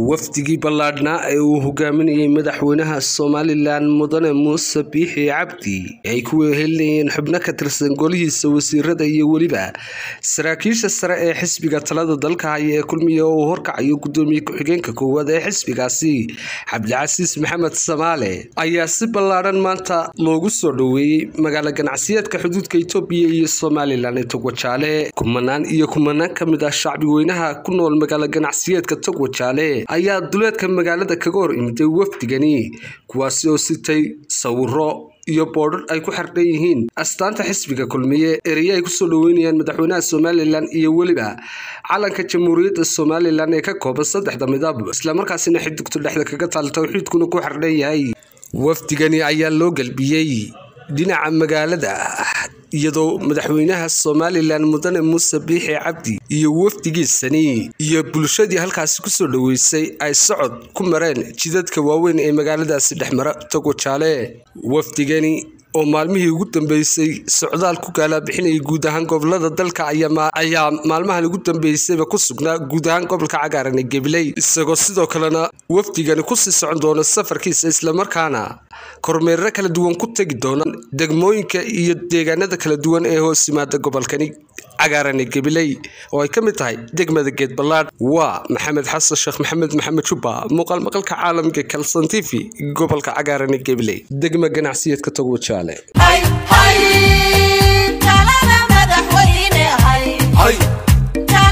wafdigii ballaadhnaa ee uu hogaaminayay madaxweynaha somalilan mudane muuse biixi cabdi ay ku wehelinayeen xubno ka tirsan golihiisa wasiirada iyo weliba saraakiisha sare ee xisbiga talada dalka haya ee kulmiya oo uu horkacayo gudoomiye ku-xigeenka koowaad ee xisbigaasi cabdicasiis maxamed samaale ayaa si ballaadhan maanta loogu soo dhoweeyey magaalo ganacsiyeedka xuduudka itoobiya iyo somalilan ee togwajaale kumanaan iyo kumanaan ka mid ah shacbi weynaha ku nool magaalo ganacsiyeedka togwajaale ayaa duleedka magaalada kaga hor imiday wafdigani kuwaasi oo sitay sawiro iyo boodhar ay ku xardhan yihiin astaanta xisbiga kulmiye ereye ay kusoo dhoweynayaan madaxweynaha somalilan iyo weliba calanka jamhuuriyadda somalilan ee ka kooban saddexda midab islamarkaasina xidigtu dhexda kaga taal towxiidkuna ku xardhan yahay wafdigani ayaa loo gelbiyey dhinaca magaalada iyadoo madaxweynaha somalilan mudane muuse biixi cabdi iyo wafdigiisani iyo bulshadii halkaasi kusoo dhoweysay ay socod ku mareen jidadka waaweyn ee magaaladaasi dhexmara togwajaale wafdigani oo maalmihii ugu dambeysay socdaal ku gaalabixinayay guud ahaan gobolada dalka ayaa maalmahan ugu dambeysayba ku sugnaa guud ahaan gobolka cagaaran ee gabiley isagoo sidoo kalena wafdigani kusii socon doona safarkiisa islamarkaana kormeerro kala duwan ku tegi doona degmooyinka iyo deegaanada kala duwan ee hoos yimaada gobolkani cagaaran ee gabiley oo ay ka mid tahay degmada geed ballaadh waa maxamed xasan sheekh maxamed maxamed jubba muuqaal maqalka caalamka kalson t v gobolka cagaaran ee gabiley degma ganacsiyeedka togwajaale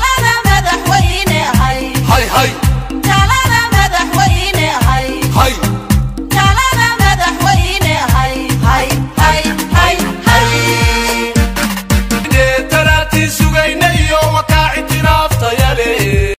Hi.